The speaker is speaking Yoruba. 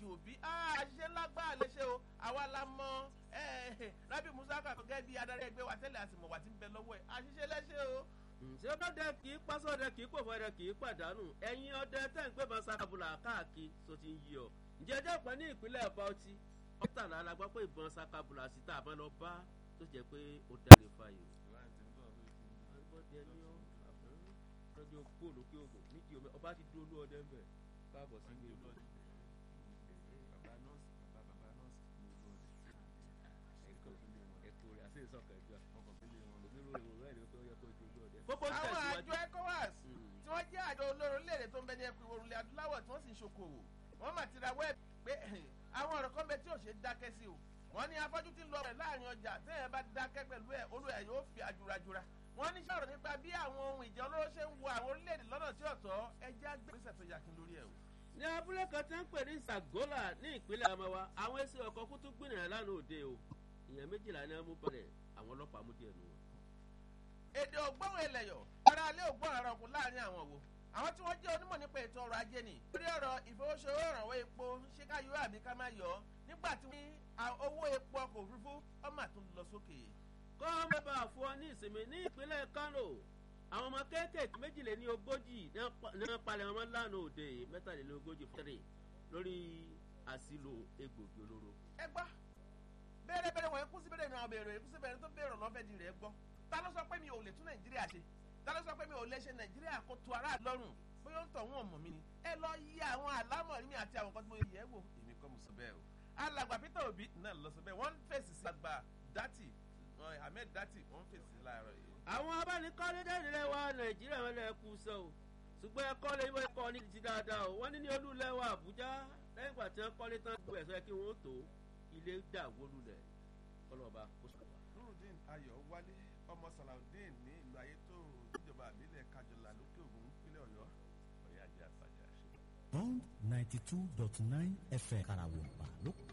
òbí àṣìṣe lágbára lè ṣe o àwa la mọ rábì musa kàkọ́ gẹ́gẹ́ bí adarí ẹgbẹ́ wa tẹ́lẹ̀ àsìmọ̀ wà tí ń bẹ lọ́wọ́ ẹ̀ àṣìṣe lẹ́ṣẹ̀ o. ṣé ọdẹ kì í pásọdẹ kì í pòfò ọdẹ kì í pàdánù ẹ̀yin ọdẹ tẹ́ ń gbébọn sakabula káàkiri tó ti ń yí ọ. ǹjẹ́ ẹjọ́ pẹ́ ní ìpínlẹ̀ bauchi ọ̀tàlá la gbọ́ pé ìbọn sakabula sí tá a bá lọ bá tó jẹ́ pé ó dáre fàyè. ọjọ́ kó lókè ògùn nídìí omi ọba ti dúró lóọdẹ ń bẹ̀ káàbọ̀ sí ilé ìlú. ẹ̀kọ́ rẹ̀ àti ìsọ̀kẹ̀ ìjọ gbogbo ń àwọn tẹ̀síwájú. àjọ ecowas tí wọ́n jẹ́ àjọ olóró léèrè tó ń bẹ ní ẹkùn ìwòrùlé adúláwọ̀ tí wọ́n sì ń ṣokòwò wọ́n mà ti ra wẹ́ẹ̀bì pé àwọn ọ̀rọ̀ kan bẹ tí ò ṣe dákẹ́ sí o wọ́n ní afọ́jú tí ń lọ rẹ̀ láàrin ọjà tẹ́yẹ̀ bá dákẹ́ pẹ̀lú ẹ̀ olú ẹ̀ yóò fi àjùrajùra wọ́n ní sọ̀rọ̀ nípa bí àwọn ohun ìjà olóró ṣe ń wo àwọn orílẹ̀-èdè lọ́nà tí ọ̀tọ̀ ẹjẹ́ àgbẹ̀sẹ̀ tó yakin lórí ẹ̀ o. ní abúlé kan tí ń pè ní sagola ní ìpínlẹ̀ amawa àwọn ẹsẹ̀ ọkọ̀ kú tún gbìnrin lánàá òde o ìyẹn méjìlá ní amú balẹ̀ àwọn ọlọ́pàá mú díẹ̀ nù wọn. èdè ògbóhùn ẹlẹ́yọ̀ ara alẹ́ ògbóhùn ara ọkùn láàrin àwọn wo àwọn tí wọ́n jẹ́ onímọ̀ nípa ètò ọrọ̀ ajé ni. lórí ọ̀rọ̀ ìfowósowó ìrànwọ́ epo ṣé ká yọ àbí ká má yọ ọ́ nígbà tí owó epo ọkọ̀ òfurufú ọmọ àtún lọ sókè. kọ́ mẹ́bà fún ọ ní ìsinmi ní ìpínlẹ̀ kano àwọn ọmọ kéékèèké méjìléní ogójì ní wọ́n palẹ̀ ọmọ lánàá òde mẹ́tàléní ogójì fẹ́rẹ̀ lórí àsìlò egbògi olóró. ẹ gbọ́ bẹ́ẹ̀rẹ̀ bẹ́ẹ̀rẹ̀ wọ̀nyí kú sí bẹ́ẹ̀rẹ̀ náà bẹ̀rẹ̀ kú sí bẹ́ẹ̀rẹ̀ tó bẹ̀rẹ̀ lọ́fẹ̀ẹ́ di rẹ̀ gbọ́ ta ló sọ pé mi ò lè tún nàìjíríà ṣe ta ló sọ pé mi ò lè ṣe nàìjíríà kó tu ara lọ́rùn bóyá ó ń tọ̀ wọ́n mọ̀ mí ni ẹ lọ yí àwọn àlámọ̀rí mi àti àwọn kan tí mo yẹ wò èmi kọ́ mo sọ bẹ́ẹ̀ o alàgbà peter obi náà lọ sọ bẹ́ẹ̀ wọ́n fèsì sí àgbà dati ahmed dati wọ́n fèsì láàárọ̀ yìí. àwọn abánikọ́lé dẹ́nilẹ̀ wa nàìjíríà wọn lè kú sọ o ṣùgbọ́n ẹ kọ́lé ìwé kọ́ ní ti dáadáa o wọ́n ní ní olúlẹ̀ wa àbújá lẹ́yìn ìgbà tí wọ́n kọ́lé tán gbọ́ ẹ̀sọ́ kí wọ́n tó ilé dà wólulẹ̀ ọlọ́ba kó sọ wa. nurudeen ayọ̀ wálé ọmọ salaudeen ní ìlú ayétòrò níjọba àbílẹ̀ kájọlá lókè ògùn nípínlẹ̀ ọ̀yọ́ ọ̀yá ajé àpàjà. bond ninety two dot nine fm karawompa ló